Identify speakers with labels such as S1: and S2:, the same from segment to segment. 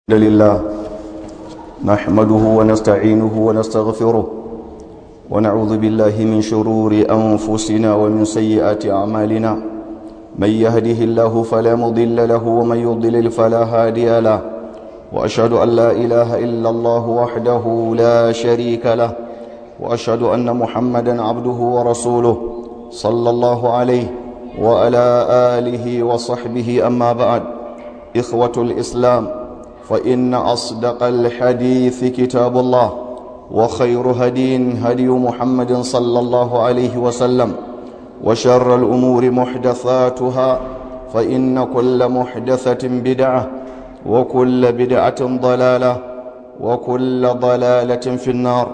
S1: الحمد لله نحمده ونستعينه ونستغفره ونعوذ بالله من شرور أنفسنا ومن سيئات أعمالنا من يهده الله فلا مضل له ومن يضلل فلا هادي له وأشهد أن لا إله إلا الله وحده لا شريك له وأشهد أن محمدا عبده ورسوله صلى الله عليه وعلى آله وصحبه أما بعد إخوة الإسلام فإن أصدق الحديث كتاب الله وخير هدي هدي محمد صلى الله عليه وسلم وشر الأمور محدثاتها فإن كل محدثة بدعة وكل بدعة ضلالة وكل ضلالة في النار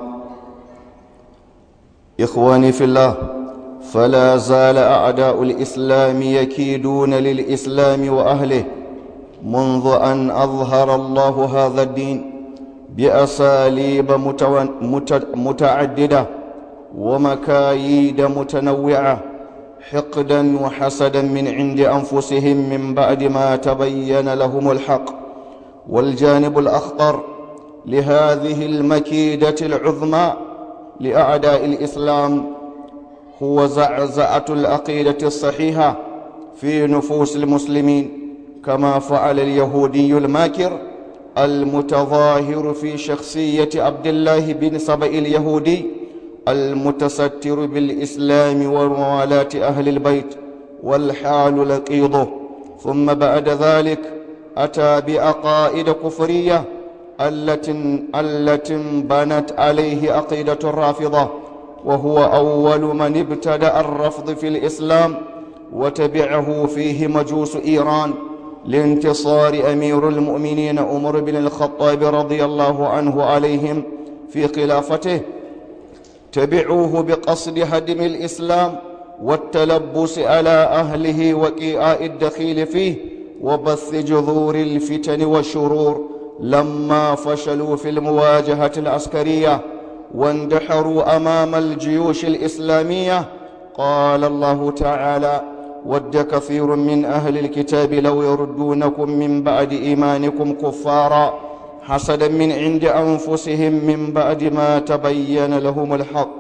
S1: إخواني في الله فلا زال أعداء الإسلام يكيدون للإسلام وأهله منذ أن أظهر الله هذا الدين بأساليب متعددة ومكايد متنوعة حقدا وحسدا من عند أنفسهم من بعد ما تبين لهم الحق والجانب الأخطر لهذه المكيدة العظمى لأعداء الإسلام هو زعزعة العقيدة الصحيحة في نفوس المسلمين كما فعل اليهودي الماكر المتظاهر في شخصية عبد الله بن سبأ اليهودي المتستر بالإسلام وموالاة أهل البيت والحال لقيضه ثم بعد ذلك أتى بعقائد كفرية التي التي بنت عليه عقيدة الرافضة وهو أول من ابتدأ الرفض في الإسلام وتبعه فيه مجوس إيران لانتصار أمير المؤمنين عمر بن الخطاب رضي الله عنه عليهم في خلافته تبعوه بقصد هدم الإسلام والتلبس على أهله وإيعاء الدخيل فيه وبث جذور الفتن والشرور لما فشلوا في المواجهة العسكرية واندحروا أمام الجيوش الإسلامية قال الله تعالى ود كثير من أهل الكتاب لو يردونكم من بعد إيمانكم كفارا حسدا من عند أنفسهم من بعد ما تبين لهم الحق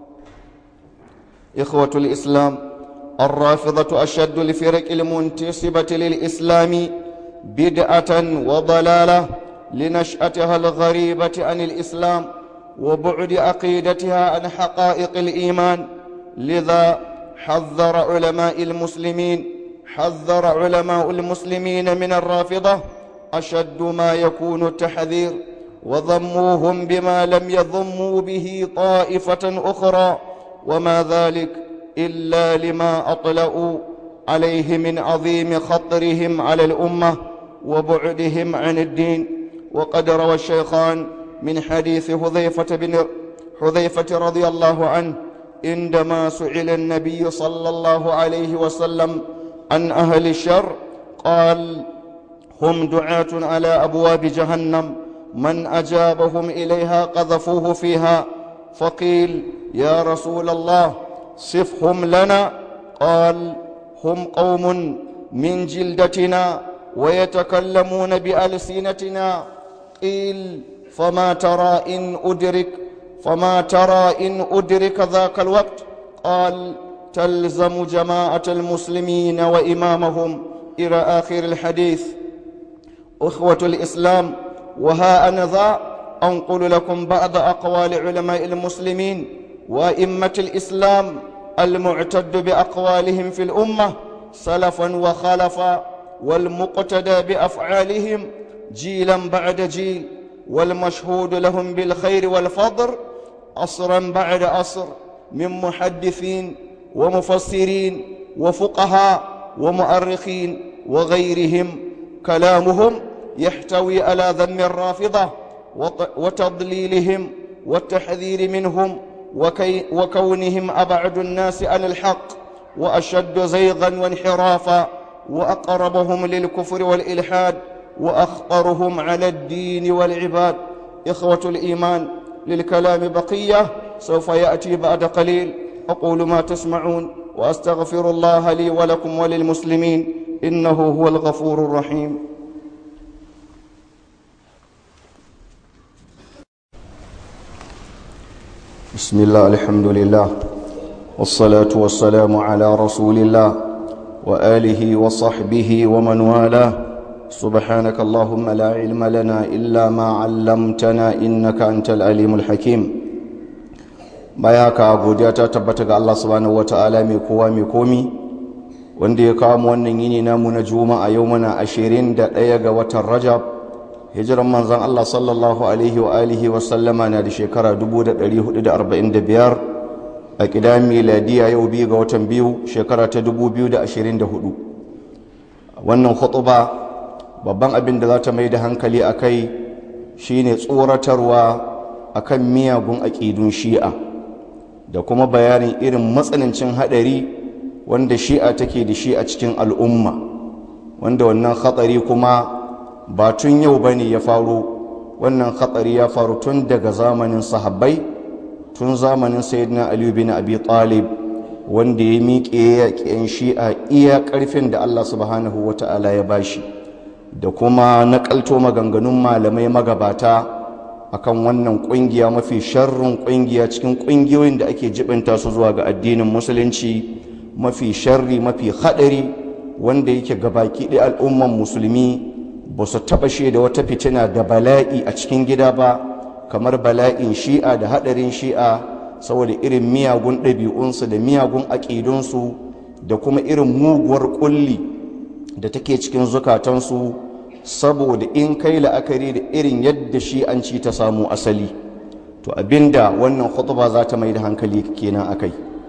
S1: إخوة الإسلام الرافضة أشد الفرق المنتسبة للإسلام بدعة وضلالة لنشأتها الغريبة عن الإسلام وبعد عقيدتها عن حقائق الإيمان لذا حذر علماء المسلمين حذر علماء المسلمين من الرافضة أشد ما يكون التحذير وضموهم بما لم يضموا به طائفة أخرى وما ذلك إلا لما أطلأوا عليه من عظيم خطرهم على الأمة وبعدهم عن الدين وقد روى الشيخان من حديث حذيفة بن حذيفة رضي الله عنه عندما سئل النبي صلى الله عليه وسلم عن أهل الشر قال هم دعاة على أبواب جهنم من أجابهم إليها قذفوه فيها فقيل يا رسول الله صفهم لنا قال هم قوم من جلدتنا ويتكلمون بألسنتنا قيل فما ترى إن أدرك فما ترى إن أدرك ذاك الوقت قال تلزم جماعة المسلمين وإمامهم إلى آخر الحديث أخوة الإسلام وها أنا ذا أنقل لكم بعض أقوال علماء المسلمين وإمة الإسلام المعتد بأقوالهم في الأمة سلفا وخلفا والمقتدى بأفعالهم جيلا بعد جيل والمشهود لهم بالخير والفضل عصرا بعد عصر من محدثين ومفسرين وفقهاء ومؤرخين وغيرهم كلامهم يحتوي على ذم الرافضة وتضليلهم والتحذير منهم وكي وكونهم أبعد الناس عن الحق وأشد زيغا وانحرافا وأقربهم للكفر والإلحاد وأخطرهم على الدين والعباد إخوة الإيمان للكلام بقية سوف يأتي بعد قليل أقول ما تسمعون وأستغفر الله لي ولكم وللمسلمين إنه هو الغفور الرحيم بسم الله الحمد لله والصلاة والسلام على رسول الله وآله وصحبه ومن والاه سبحانك اللهم لا علم لنا إلا ما علمتنا إنك أنت العليم الحكيم bayaka godiya ta tabbata ga Allah subhanahu wataala mai kowa mai komi wanda ya kawo mu wannan yini namu na juma'a yau muna 21 ga watan Rajab hijiran manzon Allah sallallahu alaihi wa alihi wa sallama na da shekara 1445 a kidan miladiya yau biyu ga watan biyu shekara ta 2024 wannan khutuba babban abin da za ta mai da hankali a kai shine tsoratarwa akan miyagun aƙidun shi'a da kuma bayanin irin matsanancin haɗari wanda shi'a take da shi a cikin al'umma wanda wannan hatsari kuma ba tun yau ba ne ya faru wannan hatsari ya faru tun daga zamanin sahabbai tun zamanin sayyidina aliyu bin abi talib wanda ya miƙe yaƙin shi'a iya ƙarfin da allah subhanahu wa ta'ala ya bashi da kuma naƙalto maganganun malamai magabata akan wannan ƙungiya mafi sharrin ƙungiya cikin ƙungiyoyin da ake jibinta su zuwa ga addinin musulunci mafi sharri mafi haɗari wanda yake gabaki ɗaya al'umman musulmi ba su taɓa da wata fitina da bala'i a cikin gida ba kamar bala'in shi'a da haɗarin shi'a saboda irin miyagun ɗabi'unsu da miyagun aƙidunsu da kuma irin muguwar ƙulli da take cikin zukatansu saboda in kai la'akari da irin yadda shi'anci ta samu asali to abinda wannan khutba za ta mai da hankali kenan akai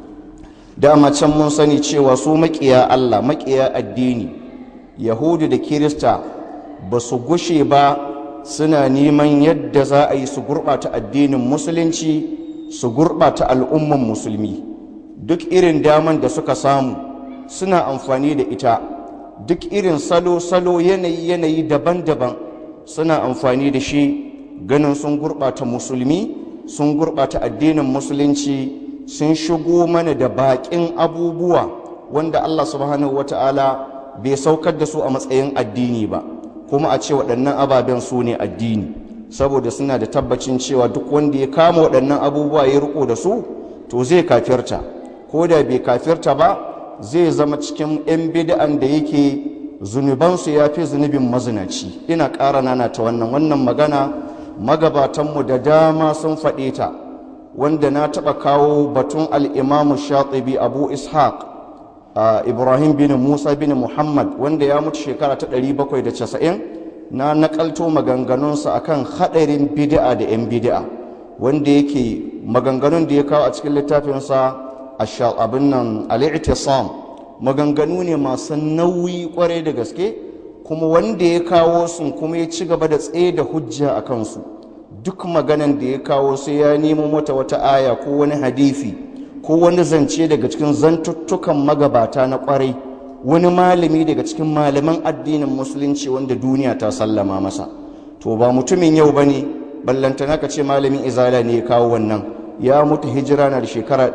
S1: dama can mun sani cewa su maƙiya Allah maƙiya addini yahudu da kirista ba su gushe ba suna neman yadda za a yi su gurɓata addinin musulunci su gurɓata al'umman musulmi duk irin daman da suka samu suna amfani da ita duk irin salo-salo yanayi-yanayi daban-daban suna amfani da shi ganin sun gurɓata musulmi sun gurɓata addinin musulunci sun shigo mana da baƙin abubuwa wanda Allah subhanahu wata'ala bai saukar da su a matsayin addini ba kuma a ce waɗannan ababen su ne addini saboda suna da tabbacin cewa duk wanda ya kama waɗannan abubuwa ya riko da su to zai kafirta ko da bai kafirta ba zai zama cikin 'yan bid'an da yake zunubansu ya fi zunubin mazinaci ina ƙara nana ta wannan wannan magana magabatanmu da dama sun faɗe ta wanda na taɓa kawo batun al'imamu shatibi abu ishaq ibrahim bin musa bin muhammad wanda ya mutu shekara ta 790 na naƙalto maganganunsa akan haɗarin bid'a da 'yan bid'a wanda yake maganganun da ya kawo a cikin littafinsa abin nan al'i'tisam maganganu ne masu nauyi kwarai da gaske kuma wanda ya kawo sun kuma ya ci gaba da tsaye da hujja a kansu duk maganan da ya kawo sai ya nemo mata wata aya ko wani hadifi ko wani zance daga cikin zantuttukan magabata na kwarai wani malami daga cikin malaman addinin musulunci wanda duniya ta sallama masa to ba mutumin yau ba ne ballantana ka ce malamin izala ne ya kawo wannan ya mutu hijira na da shekara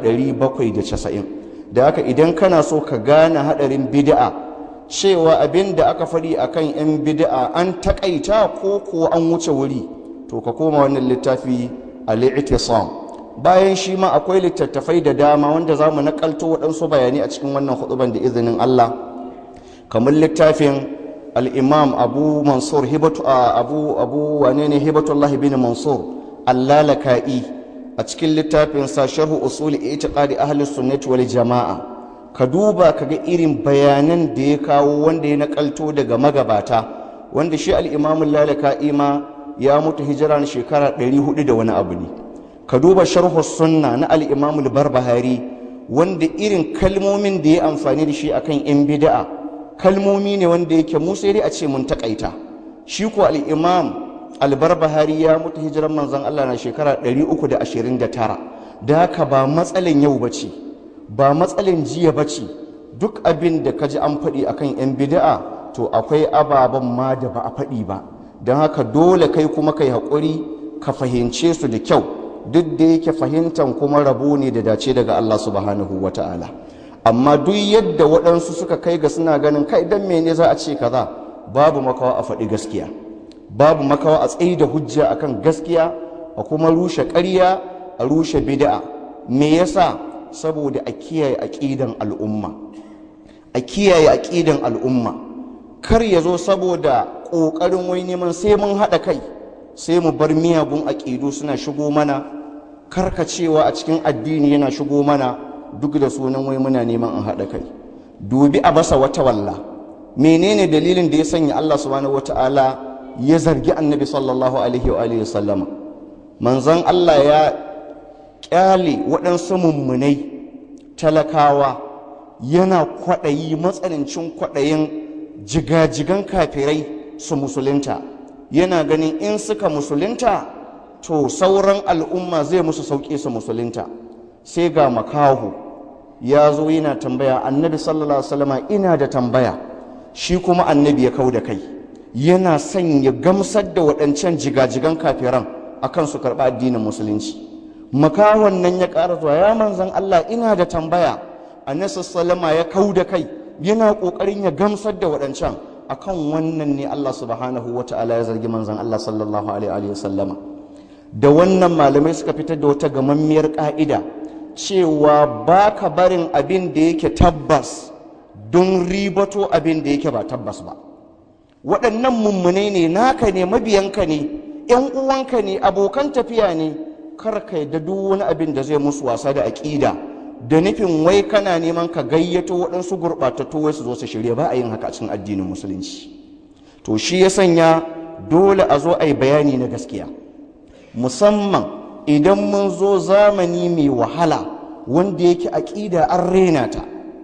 S1: 790 da haka idan kana so ka gane hadarin bid'a cewa abin da aka faɗi akan 'yan bid'a an takaita ko kuwa an wuce wuri to ka koma wannan littafi al-i'tisam bayan shi ma akwai littattafai da dama wanda za mu nakalto waɗansu bayani a cikin wannan huduban da izinin Allah kamar littafin al-imam abu mansur hibatu abu abu wane ne hibatullah bin mansur allalaka'i a cikin littafin sa sharhu usuli itiqadi ahli sunnati wal jama'a ka duba ka ga irin bayanan da ya kawo wanda ya nakalto daga magabata wanda shi al-imam allalaka'i ma ya mutu hijira na shekara 400 da wani abu ne ka duba sharhu sunna na al-imam al-barbahari wanda irin kalmomin da ya amfani da shi akan yan bid'a kalmomi ne wanda yake mu sai dai a ce mun takaita shi ko al-imam albarbahari ya mutu hijiran manzon Allah na shekara 329 da haka ba matsalin yau bace ba matsalin jiya bace duk abin da kaji an faɗi akan yan bid'a to akwai ababen ma da ba a faɗi ba don haka dole kai kuma kai haƙuri ka fahimce su da kyau duk da yake fahimtan kuma rabo ne da dace daga Allah subhanahu wa ta'ala amma duk yadda waɗansu suka kai ga suna ganin kai dan mene za a ce kaza babu makawa a faɗi gaskiya babu makawa a tsayi da hujja akan gaskiya a kuma rushe ƙarya a rushe bid'a me yasa saboda a kiyaye aqidan al'umma a kiyaye aqidan al'umma kar ya zo saboda ƙoƙarin wai neman sai mun haɗa kai sai mu bar miyagun aƙidu suna shigo mana karkacewa a cikin addini yana shigo mana duk da sunan wai muna neman an haɗa kai dubi a basa wata walla menene dalilin da ya sanya Allah subhanahu wata'ala ya zargi annabi sallallahu alaihi wa alihi sallama manzon Allah ya kyale waɗansu mummunai talakawa yana kwaɗayi matsanancin kwaɗayin jigajigan kafirai su musulunta yana ganin in suka musulunta to sauran al'umma zai musu sauƙi su musulunta sai ga makahu ya zo yana tambaya annabi sallallahu alaihi ina da tambaya shi kuma annabi ya kau da kai yana son ya gamsar da waɗancan jigajigan kafiran akan su karɓa addinin musulunci makahon nan ya ƙara zuwa ya manzan Allah ina da tambaya annabi sallallahu ya kau da kai yana ƙoƙarin ya gamsar da waɗancan akan wannan ne Allah subhanahu wa ta'ala ya zargi manzan Allah sallallahu alaihi wa sallama da wannan malamai suka fitar da wata gamammiyar ƙa'ida cewa ba ka barin abin da yake tabbas don ribato abin da yake ba tabbas ba waɗannan mummune ne naka ne mabiyanka ne ‘yan uwanka ne abokan tafiya ne kar ka yadda duk wani abin da zai musu wasa da aƙida da nufin wai kana neman ka gayyato waɗansu gurɓatattu wai su zo su shirya ba a yin haka a cikin addinin musulunci to shi ya sanya dole a zo a yi bayani na gaskiya musamman idan mun zo zamani mai wahala wanda yake aƙida an rena ta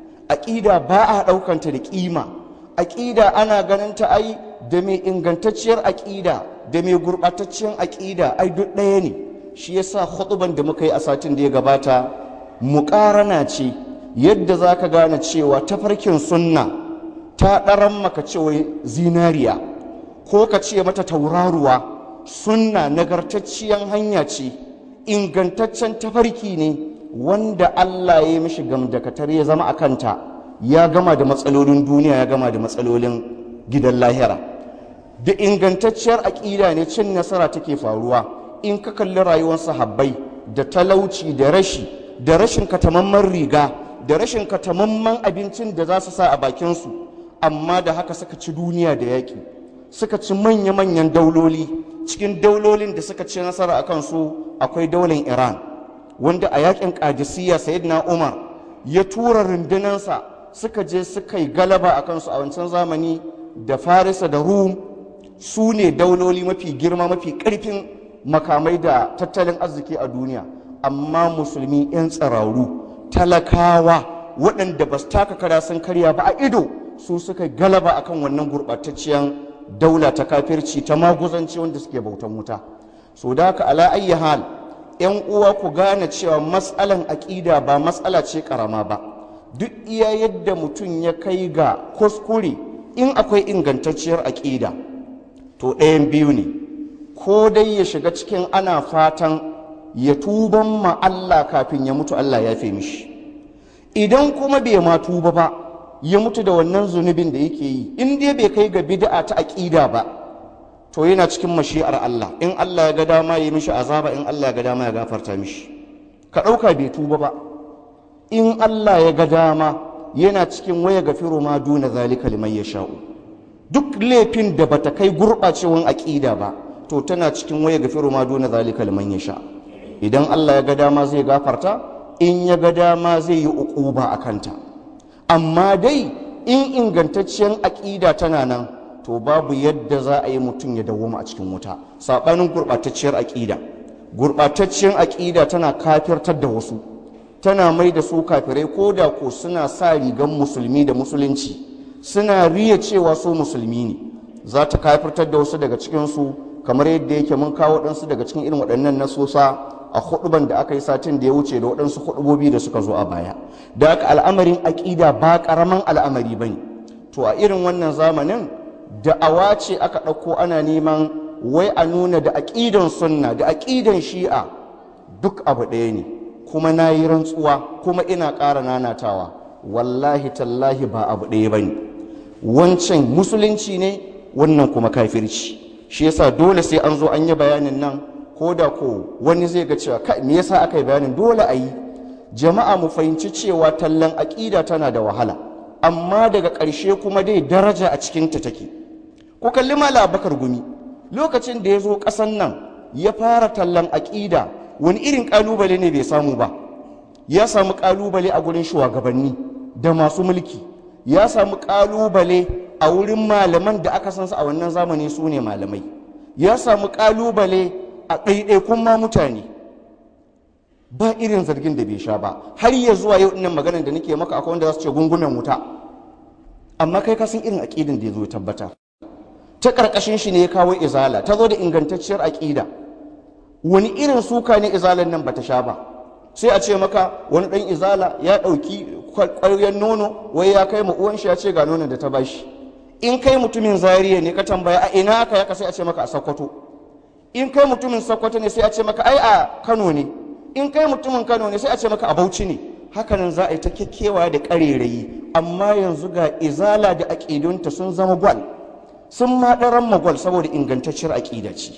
S1: aƙida ba a ɗaukanta da ƙima aƙida ana ganin ta ai da mai ingantacciyar aƙida da mai gurɓatacciyar aƙida ai duk ɗaya ne shi yasa huɗuban da muka yi a satin da ya gabata muƙarana ce yadda za ka gane cewa tafarkin sunna ta ɗaran maka cewa zinariya ko ka ce mata tauraruwa sunna nagartacciyar hanya ce ingantaccen tafarki ne wanda Allah ya yi mishi gamdakatar ya zama a kanta ya gama da matsalolin duniya ya gama da matsalolin gidan lahira da ingantacciyar aƙida ne cin nasara take faruwa in ka kalli rayuwar sahabbai da talauci da rashi da rashin katamamman riga da rashin katamamman abincin da za su sa a bakinsu amma da haka suka ci duniya da yaƙi suka ci manya-manyan dauloli cikin daulolin da suka ci nasara a kansu akwai daular iran wanda a yakin kadisiya sayyidina umar ya tura rundunansa suka je suka yi galaba a kansu a wancan zamani da farisa da rum su ne dauloli mafi girma mafi karfin makamai da tattalin arziki a duniya amma musulmi 'yan tsararu talakawa waɗanda ba su taka kara sun karya ba a ido su suka galaba akan wannan gurɓatacciyar daula ta kafirci ta maguzanci wanda suke bautan wuta so da haka ala ayyi hal yan uwa ku gane cewa matsalan aƙida ba matsala ce karama ba duk iya yadda mutum ya kai ga kuskure in akwai ingantacciyar aƙida to ɗayan biyu ne ko dai ya shiga cikin ana fatan ya tuban ma Allah kafin ya mutu Allah ya fi mishi idan kuma bai ma tuba ba ya mutu da wannan zunubin da yake yi in dai bai kai ga bid'a ta aƙida ba to yana cikin mashi'ar Allah in Allah ya ga dama ya mishi azaba in Allah ya ga dama ya gafarta mishi ka ɗauka bai tuba ba in Allah ya ga dama yana cikin waya gafiru ma duna zalika liman yasha'u duk laifin da bata kai gurɓacewan aƙida ba to tana cikin waya gafiru ma duna zalika liman yasha idan Allah ya ga dama zai gafarta in ya ga dama zai yi uquba a kanta amma dai in ingantacciyar aƙida tana nan to babu yadda za a yi mutum ya dawoma a cikin wuta saɓanin gurɓatacciyar aƙida gurɓatacciyar aƙida tana kafirtar da wasu tana mai da su kafirai ko da ko suna sa rigan musulmi da musulunci suna riya cewa su musulmi ne za ta kafirtar da wasu daga cikinsu kamar yadda yake mun kawo waɗansu daga cikin irin waɗannan nasosa a huɗuban da aka yi satin da ya wuce da waɗansu huɗubobi da suka zo a baya da haka al'amarin aƙida ba ƙaramin al'amari ba ne to a irin wannan zamanin da'awa ce aka ɗauko ana neman wai a nuna da aƙidan sunna da aƙidan shi'a duk abu ɗaya ne kuma na yi rantsuwa kuma ina ƙara nanatawa wallahi tallahi ba abu ɗaya ba ne wancan musulunci ne wannan kuma kafirci shi yasa dole sai an zo an yi bayanin nan ko da ko wani zai ga cewa kai me yasa aka yi bayanin dole a yi jama'a mu fahimci cewa tallan aƙida tana da wahala amma daga ƙarshe kuma dai daraja a cikinta take ku kalli mala bakar gumi lokacin da ya zo ƙasan nan ya fara tallan aƙida wani irin ƙalubale ne bai samu ba ya samu ƙalubale a gurin shugabanni da masu mulki ya samu ƙalubale a wurin malaman da aka san su a wannan zamani su ne malamai ya samu ƙalubale a ɗaiɗaikun ma mutane ba irin zargin da bai sha ba har ya zuwa yau ɗinnan maganar da nake maka akwai wanda za su ce gungumen wuta amma kai ka san irin aƙidin da ya zo ya tabbata ta ƙarƙashin shi ne ya kawo izala ta zo da ingantacciyar aƙida wani irin suka ne izalan nan bata sha ba sai a ce maka wani ɗan izala ya ɗauki ƙwaryen nono wai ya kai ma uwan shi ya ce ga nonon da ta bashi in kai mutumin zariya ne ka tambaya a ina aka yaka sai a ce maka a sokoto in kai mutumin sokoto ne sai a ce maka ai a kano ne in kai mutumin kano ne sai a ce maka a bauchi ne hakanan za a yi ta kekkewa da ƙarerayi amma yanzu ga izala da aƙidunta sun zama gwal sun ma ɗaran magwal saboda ingantacciyar aƙida ce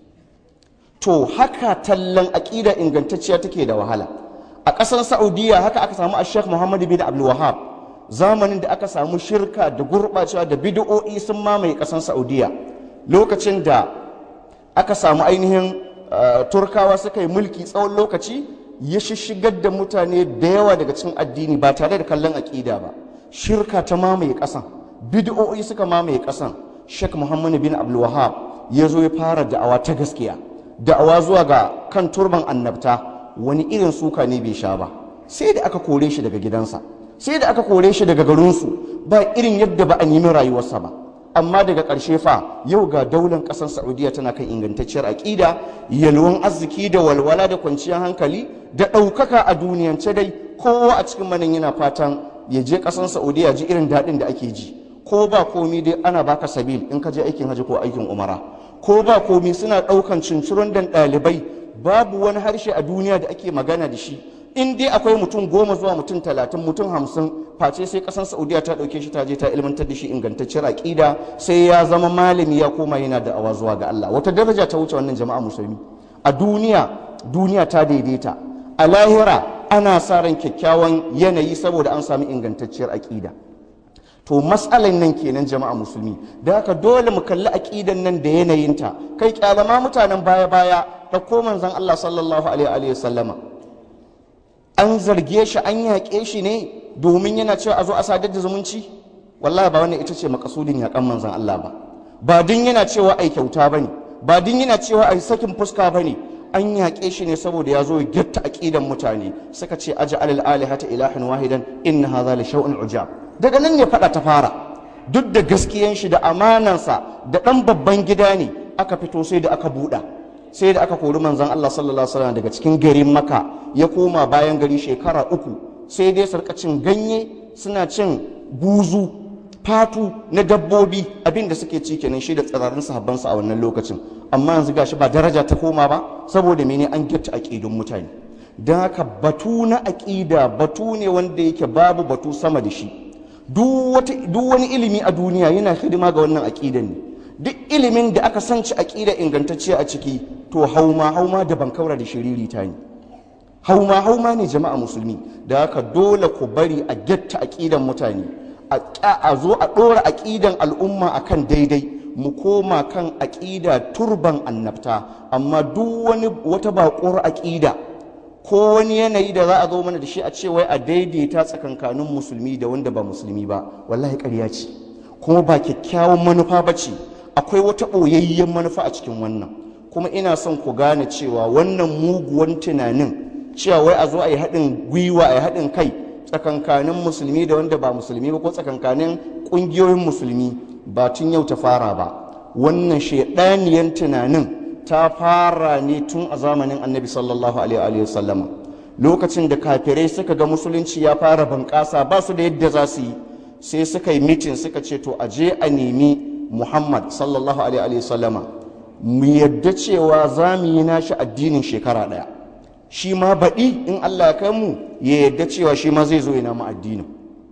S1: to haka tallan aƙida ingantacciya take da wahala a ƙasar saudiya haka aka samu a sheikh muhammad bin abdul wahab zamanin da aka samu shirka da gurɓacewa da bid'o'i sun mamaye ƙasar saudiya lokacin da aka samu ainihin turkawa suka yi mulki tsawon lokaci ya shishigar da mutane da yawa daga cikin addini ba tare da kallon aƙida ba shirka ta mamaye ƙasan bid'o'i suka mamaye ƙasan sheikh muhammad bin abdul wahab ya zo ya fara da'awa ta gaskiya da'awa zuwa ga kan turban annabta wani irin suka ne bai sha ba sai da aka kore shi daga gidansa sai da aka kore shi daga garinsu ba irin yadda ba a nemi rayuwarsa ba amma daga ƙarshe fa yau ga daular ƙasar saudiya tana kan ingantacciyar aƙida yalwan arziki da walwala da kwanciyar hankali da ɗaukaka a duniyance dai kowa a cikin manan yana fatan ya je ƙasar saudiya ji irin daɗin da ake ji ko ba komi dai ana baka sabil in ka je aikin hajji ko aikin umara ko ba komi suna ɗaukan cincirin dan ɗalibai babu wani harshe a duniya da ake magana da shi in dai akwai mutum goma zuwa mutum talatin mutum hamsin face sai ƙasar saudiya ta ɗauke shi ta je ta ilmantar da shi ingantacciyar aƙida sai ya zama malami ya koma yana da awa zuwa ga Allah wata daraja ta wuce wannan jama'a musulmi a duniya duniya ta daidaita a lahira ana sa ran kyakkyawan yanayi saboda an sami ingantacciyar aƙida to matsalan nan kenan jama'a musulmi da haka dole mu kalli aƙidan nan da yanayinta kai kyalama mutanen baya baya da ko manzon Allah sallallahu alaihi wa sallama an zarge shi an yaƙe shi ne domin yana cewa a zo a sadar da zumunci wallahi ba wannan ita ce makasudin yaƙan manzon Allah ba ba din yana cewa ai kyauta bane ba din yana cewa ai sakin fuska bane an yaƙe shi ne saboda ya zo gyatta aƙidan mutane suka ce aja alal alihata ilahin wahidan inna hadha la shaw'un ujab daga nan ne faɗa ta fara duk da gaskiyan shi da amanansa da ɗan babban gida ne aka fito sai da aka buɗa sai da aka kori manzon Allah sallallahu alaihi wasallam daga cikin garin Makka ya koma bayan gari shekara uku sai dai sarka cin ganye suna cin buzu fatu na dabbobi abin da suke ci kenan shi da tsirarin sahabbansa a wannan lokacin amma yanzu gashi ba daraja ta koma ba saboda mene an gyatta aƙidun mutane don haka batu na aƙida batu ne wanda yake babu batu sama da shi duk wani ilimi a duniya yana hidima ga wannan aƙidan ne duk ilimin da aka sanci aƙida ingantacciya a ciki to hauma hauma da bankaura da shiriri ta ne hauma hauma ne jama'a musulmi da haka dole ku bari a gyatta aƙidan mutane a zo a ɗora aƙidan al'umma akan daidai mu koma kan aƙida turban annabta amma duk wani wata baƙuwar aƙida ko wani yanayi da za a zo mana da shi a ce wai a daidaita tsakankanin musulmi da wanda ba musulmi ba wallahi ƙarya ce kuma ba kyakkyawan manufa ba ce akwai wata ɓoyayyen manufa a cikin wannan kuma ina son ku gane cewa wannan muguwan tunanin cewa wai a zo a yi haɗin gwiwa a yi haɗin kai tsakankanin musulmi da wanda ba musulmi ba ko tsakankanin ƙungiyoyin musulmi ba tun yau ta fara ba wannan shaidaniyan tunanin ta fara ne tun a zamanin annabi sallallahu alaihi wa sallama lokacin da kafirai suka ga musulunci ya fara bunƙasa ba su da yadda za su yi sai suka yi mitin suka ce to a je a nemi muhammad sallallahu alaihi wa sallama mu yadda cewa za mu yi nashi addinin shekara ɗaya shi ma baɗi in allah ya kai mu ya yadda cewa shi ma zai zo ya namu addinin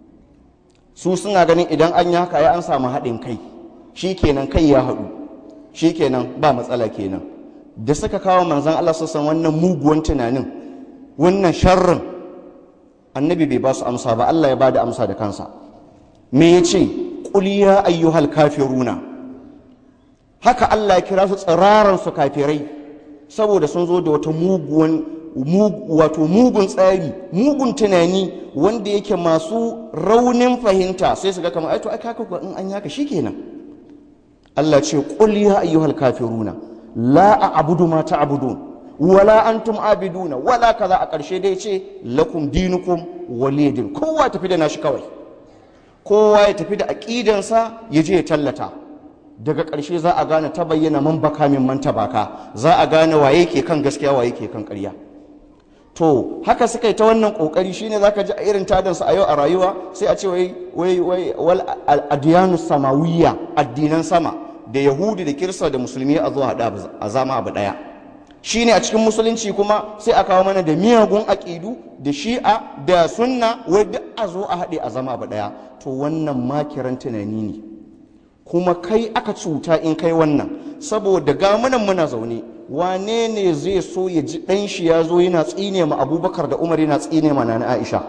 S1: su suna ganin idan an yi haka ya an samu haɗin kai shi kenan kai ya haɗu shi kenan ba matsala kenan da suka kawo manzan Allah sassan wannan muguwan tunanin wannan sharrin annabi bai ba su amsa ba Allah ya ba da amsa da kansa me ya ce ƙuliya ayyuhal kafiruna haka Allah ya kira su tsiraran su kafirai saboda sun zo da wata muguwan wato mugun tsari mugun tunani wanda yake masu raunin fahimta sai su ga kamar aito aka kaka in an yaka shikenan Allah ce qul ya ayyuhal kafiruna la a'budu ma ta'budun wala antum abiduna wala kaza a ƙarshe dai ce lakum dinukum walidin kowa tafi da nashi kawai kowa ya tafi da aqidansa ya je ya tallata daga ƙarshe za a gane ta bayyana man baka min man tabaka za a gane waye ke kan gaskiya waye ke kan ƙarya to haka suka yi ta wannan kokari shine zaka ji a irin tadansu a yau a rayuwa sai a ce wai wai wai wal adiyanu samawiyya addinan sama da yahudi da kirista da musulmi a zo hada a zama abu daya shine a cikin musulunci kuma sai a kawo mana da miyagun aƙidu da shi'a da sunna wai duk a zo a haɗe a zama abu daya to wannan makiran tunani ne kuma kai aka cuta in kai wannan saboda gamunan muna zaune wane ne zai so ya ji ɗan shi ya zo yana tsine ma abubakar da umar yana tsine ma na aisha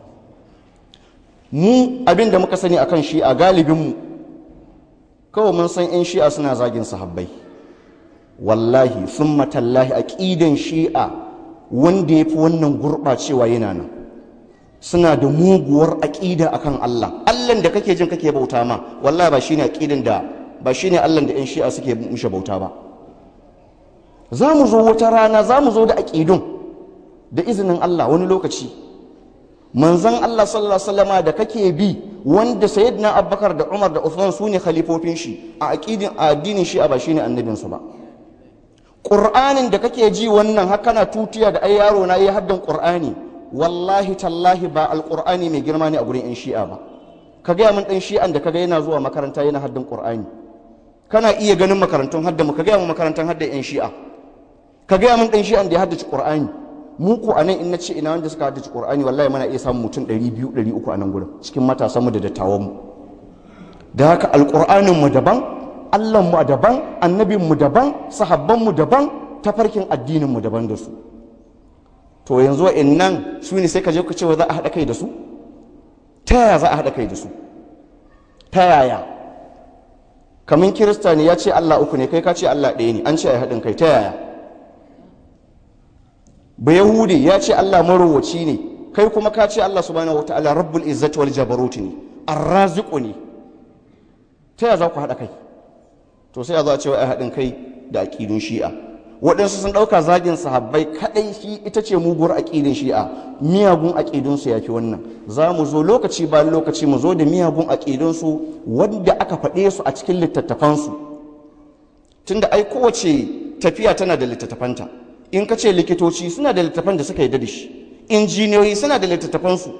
S1: mu abin da muka sani akan shi a galibinmu kawai mun san 'yan shi'a suna zagin sahabbai wallahi sun matallahi a ƙidan shi'a wanda ya fi wannan gurɓacewa yana nan suna da muguwar aƙida akan Allah Allah da kake jin kake bauta ma wallahi ba shine aƙidan da ba shine Allah da 'yan shi'a suke mushe bauta ba za mu zo wata rana za mu zo da aƙidun da izinin Allah wani lokaci manzan Allah sallallahu alaihi wasallama da kake bi wanda sayyidina Abubakar da Umar da Uthman su ne khalifofin shi a aqidin a addinin shi a ba shine annabin su ba Qur'anin da kake ji wannan haka na tutiya da ai yaro na yi haddan Qur'ani wallahi tallahi ba alqur'ani mai girma ne a gurin yan shi'a ba ka gaya min dan shi'an da kaga yana zuwa makaranta yana haddan Qur'ani kana iya ganin makarantun hadda mu ka gaya min makarantan haddan yan shi'a ka gaya min dan shi'an da ya haddace Qur'ani mu ko anan in nace ina wanda suka haddace Qur'ani wallahi muna iya samun mutum 200 300 a nan gurin cikin matasan mu da dattawan mu da haka alqur'anin mu daban Allah mu daban annabin mu daban sahabban mu daban tafarkin addinin mu daban da su to yanzu wa'annan su ne sai ka je ku ce za a haɗa kai da su ta yaya za a haɗa kai da su ta yaya kamin kirista ne ya ce Allah uku ne kai ka ce Allah ɗaya ne an ce a haɗin kai ta yaya ba yahudi ya ce Allah marowaci ne kai kuma ka ce Allah subhanahu wa ta'ala rabbul izzati wal jabarut ne arraziqu ne ta ya za ku haɗa kai to sai a zo a ce wai haɗin kai da aƙidun shi'a waɗansu sun ɗauka zagin sahabbai kaɗai shi ita ce muguwar aƙidin shi'a miyagun aƙidunsu ya fi wannan za mu zo lokaci bayan lokaci mu zo da miyagun aƙidunsu wanda aka faɗe su a cikin littattafansu tunda ai kowace tafiya tana da littattafanta in ka ce likitoci suna da littattafan da suka yi da shi injiniyoyi suna da littattafansu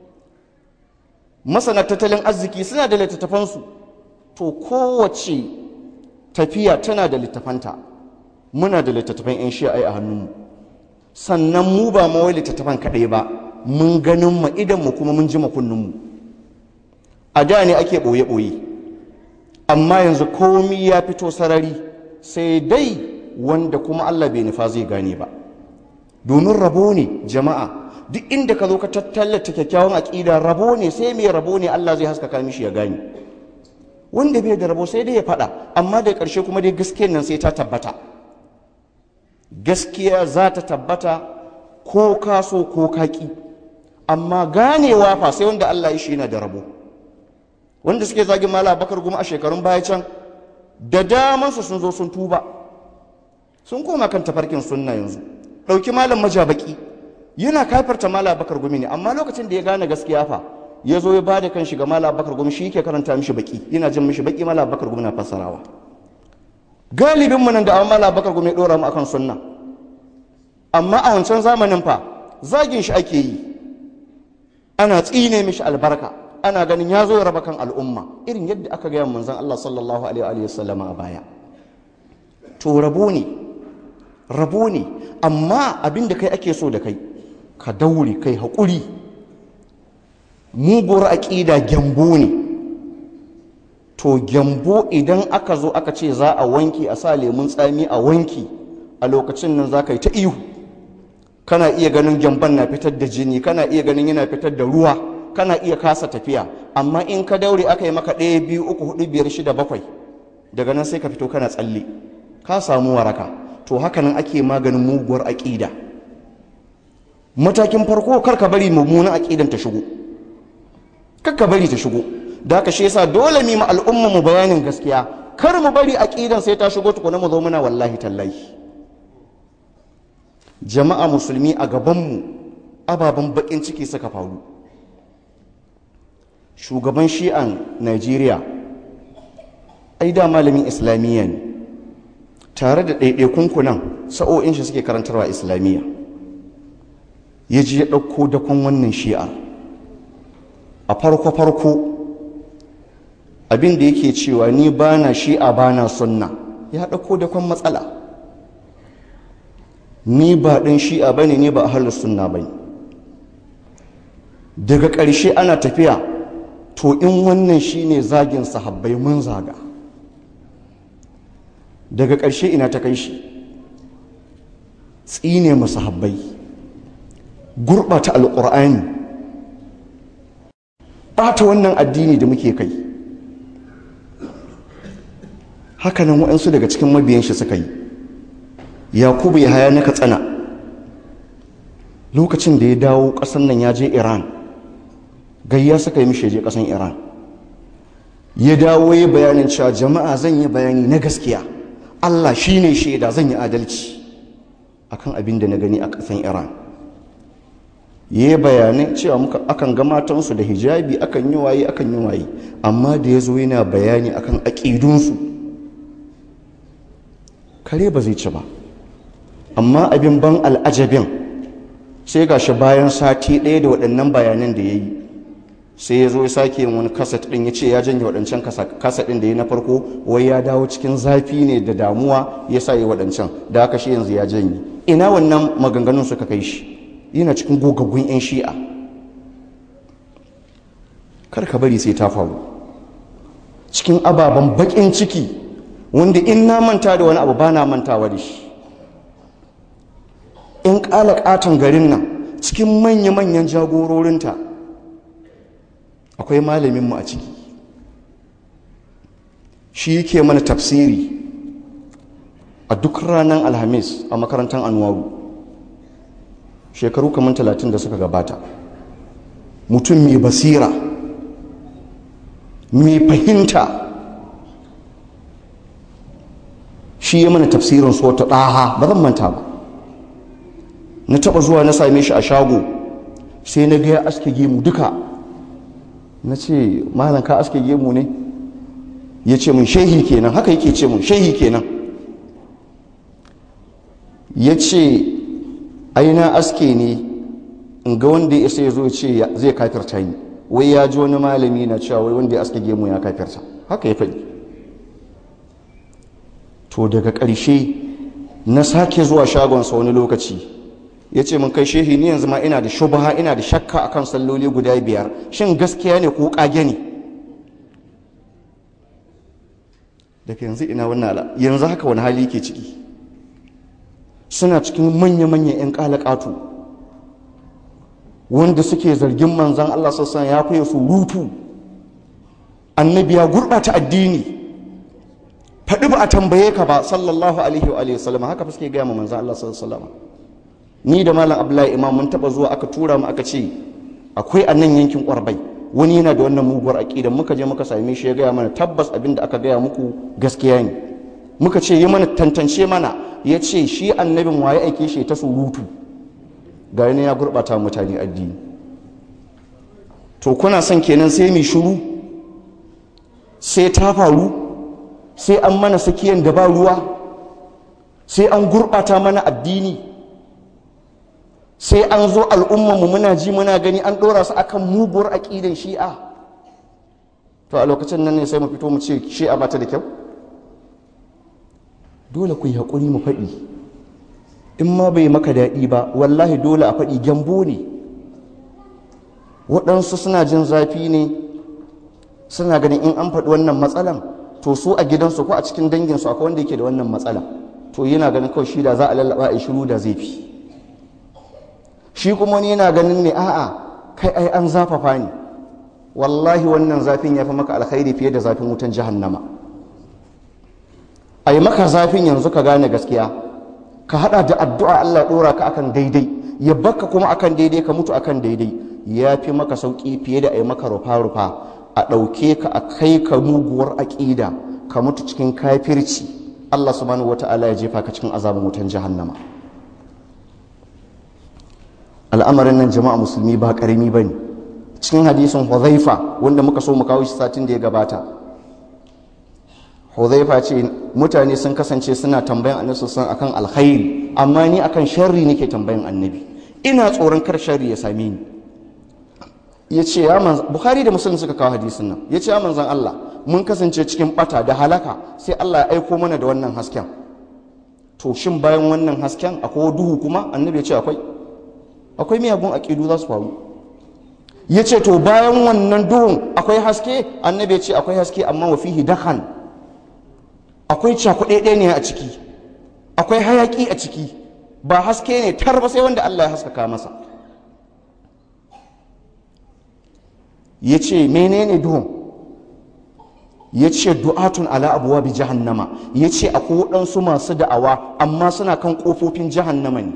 S1: masana tattalin arziki suna da littattafansu to kowace tafiya tana da littattafanta muna da littattafan 'yan shi'ai a hannunmu sannan mu ba mawai littattafan kaɗai ba mun ganin ma idanmu kuma mun ji makunninmu a da ne ake ɓoye-ɓoye amma yanzu komi ya fito sarari sai dai wanda kuma Allah bai nufa zai gane ba domin rabo ne jama'a duk inda ka zo ka tattallata kyakkyawan aƙida rabo ne sai mai rabo ne Allah zai haskaka mishi ya gane wanda bai da rabo sai dai ya faɗa amma da ƙarshe kuma dai gaskiyar nan sai ta tabbata gaskiya za ta tabbata ko ka so ko ka ƙi amma ganewa fa sai wanda Allah ya shi yana da rabo wanda suke zagin mala bakar goma a shekarun baya can da damansu sun zo sun tuba sun koma kan tafarkin sunna yanzu ɗauki malam majabaki yana kafarta mala bakar gumi ne amma lokacin da ya gane gaskiya fa ya zo ya ba da kan shiga mala bakar gumi shi ke karanta mishi baki yana jin mishi baki mala bakar gumi na fassarawa galibin mu nan da awon mala bakar gumi ya ɗora mu akan sunna amma a wancan zamanin fa zagin shi ake yi ana tsine mishi albarka ana ganin ya zo ya raba kan al'umma irin yadda aka gaya manzon Allah sallallahu alaihi wa sallam a baya to rabo ne rabo ne amma abin da kai ake so da kai ka daure kai haƙuri muguwar aƙida gyambo ne to gyambo idan aka zo aka ce za a wanki a sa lemun tsami a wanki a lokacin nan za ka yi ta ihu kana iya ganin gyamban na fitar da jini kana iya ganin yana fitar da ruwa kana iya kasa tafiya amma in ka daure aka yi maka ɗaya biyu uku hudu biyar shida bakwai daga nan sai ka fito kana tsalle ka samu waraka to haka nan ake maganin muguwar aƙida matakin farko kar ka bari mummunan aƙidan ta shigo kar ka bari ta shigo da haka shi yasa dole mu ma al'umma mu bayanin gaskiya kar mu bari aƙidan sai ta shigo tukuna mu zo muna wallahi tallahi jama'a musulmi a gabanmu ababen bakin ciki suka faru shugaban shi'an najeriya ai da malamin islamiyya ne tare da ɗaiɗaikun kunan sa'o'in shi suke karantarwa islamiyya ya ji ya ɗauko dakon wannan shi'ar a farko-farko abin da yake cewa ni ba na shi'a ba na sunna ya ɗauko dakon matsala ni ba ɗin shi'a ba ne ni ba a sunna ba ne daga ƙarshe ana tafiya to in wannan shi ne zagin sahabbai mun zaga daga ƙarshe ina ta kai shi tsine masu habbai gurɓata alƙur'ani ɓata wannan addini da muke kai hakanan waɗansu daga cikin mabiyan shi suka yi yakubu ya haya na katsina lokacin da ya dawo ƙasar nan ya je iran gayya suka yi mishi je ƙasar iran ya dawo ya bayanin cewa jama'a zan yi bayani na gaskiya allah shi ne shaida zan yi adalci akan abin da na gani a ƙasar iran ya yi bayanai cewa muka akan ga matansu da hijabi akan yi waye akan yi waye amma da ya zo yana bayani akan aƙidunsu kare ba zai ci ba amma abin ban al'ajabin sai ga shi bayan sati ɗaya da waɗannan bayanan da ya yi sai ya zo ya sake yin wani kaset ɗin ya ce ya janye waɗancan kaset ɗin da ya na farko wai ya dawo cikin zafi ne da damuwa ya sa yi waɗancan da aka shi yanzu ya janye ina wannan maganganun suka kai shi yana cikin gogaggun 'yan shi'a kar ka bari sai ta faru cikin ababen baƙin ciki wanda in na manta da wani abu ba na mantawa da shi in ƙala ƙaton garin nan cikin manya-manyan jagororinta akwai malaminmu a ciki shi yake mana tafsiri a duk ranar alhamis a makarantar anwaru shekaru kamar talatin da suka gabata mutum mai basira mai fahimta shi ya mana tafsirin su wata ɗaha ba zan manta ba na taɓa zuwa na same shi a shago sai na gaya aske gemu duka na ce malam ka aske gemu ne ya ce mun shehi kenan haka yake ce mun shehi kenan ya ce aina aske ne in ga wanda ya sai zo ce zai kafirta ni wai ya ji wani malami na cewa wai wanda ya aske gemu ya kafirta haka ya faɗi to daga ƙarshe na sake zuwa shagonsa wani lokaci ya ce mun kai shehi ni yanzu ma ina da shubaha ina da shakka akan salloli guda biyar shin gaskiya ne ko ƙage ne daga yanzu ina wannan ala yanzu haka wani hali ke ciki suna cikin manya-manyan 'yan ƙalaƙatu wanda suke zargin manzan Allah sassan ya fiye su rutu annabi ya gurɓata addini faɗi ba a tambaye ka ba sallallahu alaihi wa sallam haka suke gaya ma manzan Allah sallallahu ni da malam abdullahi imam mun taɓa zuwa aka tura mu aka ce akwai a nan yankin ƙwarbai wani yana da wannan muguwar aƙida muka je muka same shi ya gaya mana tabbas abin da aka gaya muku gaskiya ne muka ce yi mana tantance mana ya ce shi annabin waye aike shi ta surutu ga yana ya gurɓata mutane addini to kuna son kenan sai mai shuru sai ta faru sai an mana sakiyan da ba ruwa sai an gurɓata mana addini sai an zo al'ummanmu muna ji muna gani an ɗora su akan muguwar aƙidan shi'a to a lokacin nan ne sai mu fito mu ce shi'a ba ta da kyau dole ku yi haƙuri mu faɗi in ma bai maka daɗi ba wallahi dole a faɗi gyambo ne waɗansu suna jin zafi ne suna ganin in an faɗi wannan matsalan to su a gidansu ko a cikin danginsu akwai wanda yake da wannan matsala to yana ganin kawai shi da za a lallaba a shiru da zai fi shi kuma wani yana ganin ne a'a kai ai an zafafa ne wallahi wannan zafin ya fi maka alkhairi fiye da zafin wutan jahannama a yi maka zafin yanzu ka gane gaskiya ka hada da addu'a Allah dora ka akan daidai ya baka kuma akan daidai ka mutu akan daidai ya fi maka sauki fiye da a yi maka rufa-rufa a ɗauke ka a kai ka muguwar aƙida ka mutu cikin kafirci Allah subhanahu wata'ala ya jefa ka cikin azabin wutan jahannama al'amarin nan jama'a musulmi ba ƙarami ba ne cikin hadisin huzaifa wanda muka so mu kawo shi satin da ya gabata huzaifa ce mutane sun kasance suna tambayan annabi sun akan alkhairi amma ni akan sharri nake tambayan annabi ina tsoron kar sharri ya same ni ya ce ya manzan bukhari da musulun suka kawo hadisin nan ya ce ya manzan allah mun kasance cikin bata da halaka sai allah ya aiko mana da wannan hasken to shin bayan wannan hasken akwai duhu kuma annabi ya ce akwai akwai miyagun aƙidu za su faru ya ce to bayan wannan duhun akwai haske annabi ya ce akwai haske amma wa fihi dahan akwai cakuɗe ne a ciki akwai hayaƙi a ciki ba haske ne tar ba sai wanda Allah ya haskaka masa ya ce menene duhun ya ce du'atun ala abuwa bi jahannama ya ce akwai waɗansu masu da'awa amma suna kan ƙofofin jahannama ne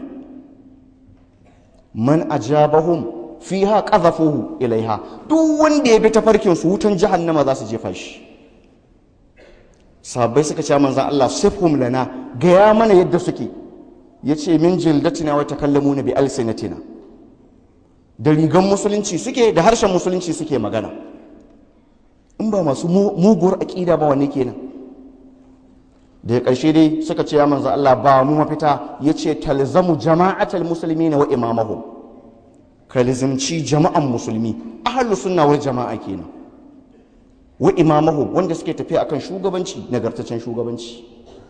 S1: man ajabahum fiha qadhafuhu ilaiha duk wanda ya bi tafarkin su wutan jahannama za su jefa shi sahabbai suka ce manzon Allah sifhum lana gaya mana yadda suke yace min jildatina wa takallamuna bi alsinatina da rigan musulunci suke da harshen musulunci suke magana in ba masu muguwar aƙida ba wanne kenan da ya ƙarshe dai suka ce ya manzon Allah ba mu mafita yace talzamu jama'atal muslimina wa imamahum ka lizimci jama'an musulmi ahalu sunna wal jama'a kenan wa imamahu wanda suke tafiya akan shugabanci nagartaccen shugabanci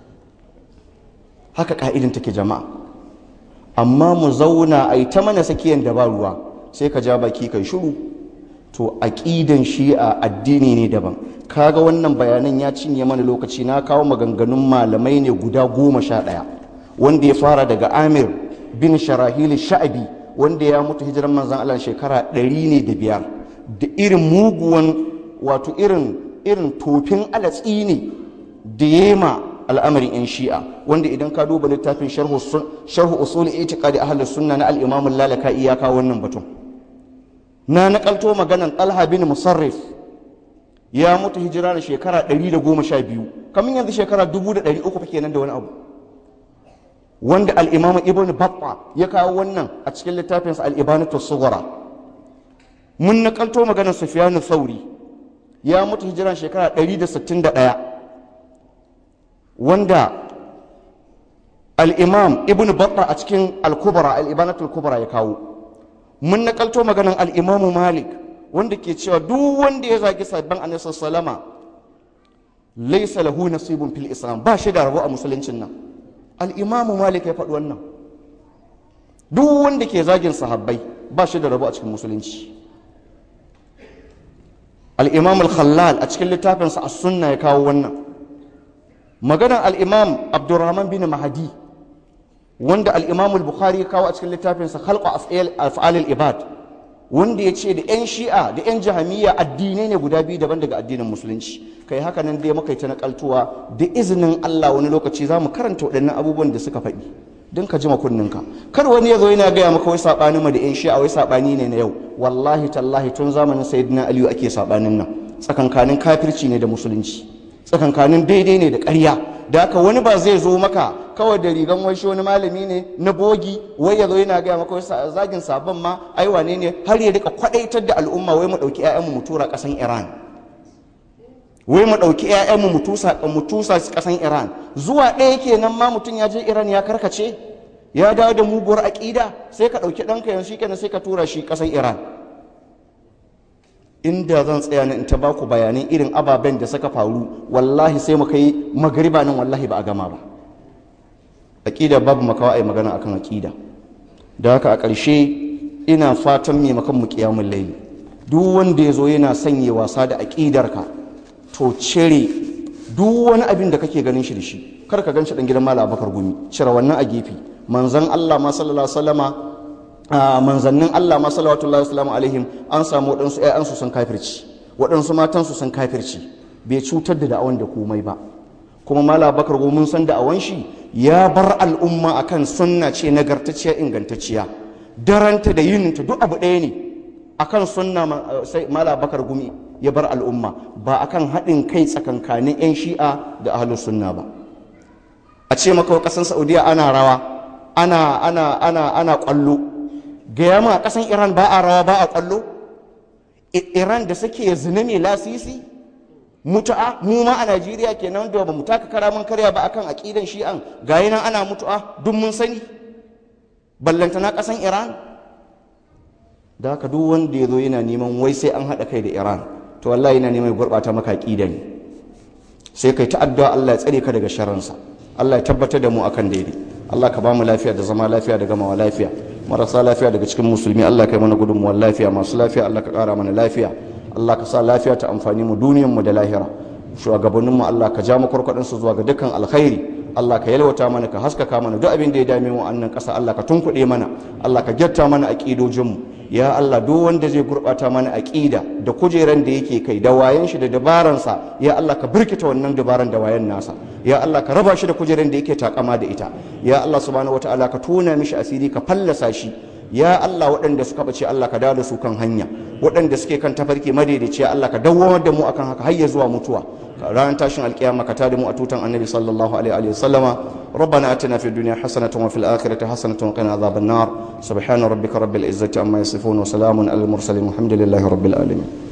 S1: haka ka'idin take jama'a amma mu zauna a yi ta mana sakiyan da ba ruwa sai ka ja baki kai shiru to aqidan shi'a addini ne daban kaga wannan bayanan ya cinye mana lokaci na kawo maganganun malamai ne guda goma sha ɗaya wanda ya fara daga amir bin sharahili sha'abi wanda ya mutu hijiran manzan Allah shekara ɗari ne da biyar da irin muguwan wato irin irin tofin alatsi ne da yema al'amarin yan shi'a wanda idan ka duba littafin sharhu usul itiqadi ahli sunna na al-imam lalaka iyaka wannan batun na nakalto maganan talha bin musarrif ya mutu hijira da shekara 112 kamar yanzu shekara 1300 kenan da wani abu wanda al'imamu ibn batta ya kawo wannan a cikin littafinsa al'ibanatu sugura mun nakalto maganar sufiyanu sauri ya mutu hijiran shekara 161 wanda al'imam ibn batta a cikin al-kubra al'ibanatu al-kubra ya kawo mun nakalto maganar al'imamu malik wanda ke cewa duk wanda ya zagi sabbin annabi sallama laisa lahu nasibun fil islam ba shi da rabo a musuluncin nan al'imamu malik ya faɗi wannan duk wanda ke zagin sahabbai ba shi da rabo a cikin musulunci al'imam al-khallal a cikin littafinsa a sunna ya kawo wannan maganar al'imam abdurrahman bin mahadi wanda al'imam al-bukhari ya kawo a cikin littafinsa halqa af'alil ibad wanda ya ce da 'yan shi'a da 'yan jahamiyya addinai ne guda biyu daban daga addinin musulunci kai haka nan dai muka yi ta nakaltuwa da izinin Allah wani lokaci za mu karanta waɗannan abubuwan da suka faɗi don ka ji makunninka kar wani ya zo yana gaya maka wai saɓani ma da 'yan shi'a wai saɓani ne na yau wallahi tallahi tun zamanin sayyidina aliyu ake saɓanin nan tsakankanin kafirci ne da musulunci tsakankanin daidai ne da ƙarya da haka wani ba zai zo maka kawai da rigan wai wani malami ne na bogi wai ya zo yana gaya maka wai zagin sabon ma ai wane ne har ya rika kwadaitar da al'umma wai mu ɗauki 'ya'yanmu mu tura ƙasan iran wai mu ɗauki 'ya'yanmu mu tusa mu tusa ƙasan iran zuwa ɗaya kenan ma mutum ya je iran ya karkace ya dawo da muguwar aƙida sai ka ɗauki ɗanka yanzu shikenan sai ka tura shi ƙasan iran inda zan tsaya in ta baku bayanan irin ababen da suka faru wallahi sai mu kai magariba nan wallahi ba a gama ba aƙida babu makawa a yi magana akan aƙida da haka a ƙarshe ina fatan mai makan mu ƙiyamun laili duk wanda ya zo yana sanya wasa da aƙidarka to cire duk wani abin da kake ganin shi da shi kar ka ganshi dan gidan malam abakar gumi cire wannan a gefe manzon Allah ma sallallahu alaihi wasallama manzannin Allah ma sallallahu alaihi alaihim an samu waɗansu ƴaƴansu sun kafirci waɗansu matansu sun kafirci bai cutar da da'awan da komai ba kuma malam abakar gumi mun san da'awan shi ya bar al'umma akan sunna ce nagartacciya ingantacciya daranta da yininta duk abu ɗaya ne akan sunna sai malam abakar gumi ya bar al'umma ba akan haɗin kai tsakankanin 'yan shi'a da ahlus sunna ba a ce maka ƙasar saudiya ana rawa ana ana ana ana ƙwallo gaya ma ƙasar iran ba a rawa ba a ƙwallo iran da suke zina mai lasisi mutu'a mu ma a najeriya kenan da ba mu taka kara mun karya ba akan aƙidan shi'an gayi nan ana mutu'a duk mun sani ballantana ƙasar iran da haka duk wanda ya zo yana neman wai sai an haɗa kai da iran to wallahi yana neman gurɓata maka aƙida ne sai kai ta addu'a Allah ya tsare ka daga sharransa Allah ya tabbatar da mu akan daidai Allah ka ba mu lafiya da zama lafiya da gamawa lafiya marasa lafiya daga cikin musulmi Allah ka yi mana gudunmuwar lafiya masu lafiya Allah ka ƙara mana lafiya Allah ka sa lafiya ta amfani mu duniyar mu da lahira shugabannin mu Allah ka ja mu kurkuɗin su zuwa ga dukkan alkhairi Allah ka yalwata mana ka haskaka mana duk abin da ya dame mu annan ƙasa Allah ka tunkuɗe mana Allah ka gyatta mana aƙidojin mu ya Allah duk wanda zai gurɓata mana aƙida da kujeran da yake kai da wayan shi da dabaransa ya Allah ka birkita wannan dabaran da wayan nasa ya Allah ka raba shi da kujeran da yake takama da ita ya Allah subhanahu wataala ka tona mishi asiri ka fallasa shi ya Allah waɗanda suka bace Allah ka dawo da su kan hanya waɗanda suke kan tafarki madaidaici ya Allah ka dawwamar da mu akan haka har ya zuwa mutuwa ranar tashin alkiyama ka tada mu a tutan annabi sallallahu alaihi wa sallama ربنا اتنا في الدنيا حسنه وفي الاخره حسنه وقنا عذاب النار سبحان ربك رب العزه عما يصفون وسلام على المرسلين والحمد لله رب العالمين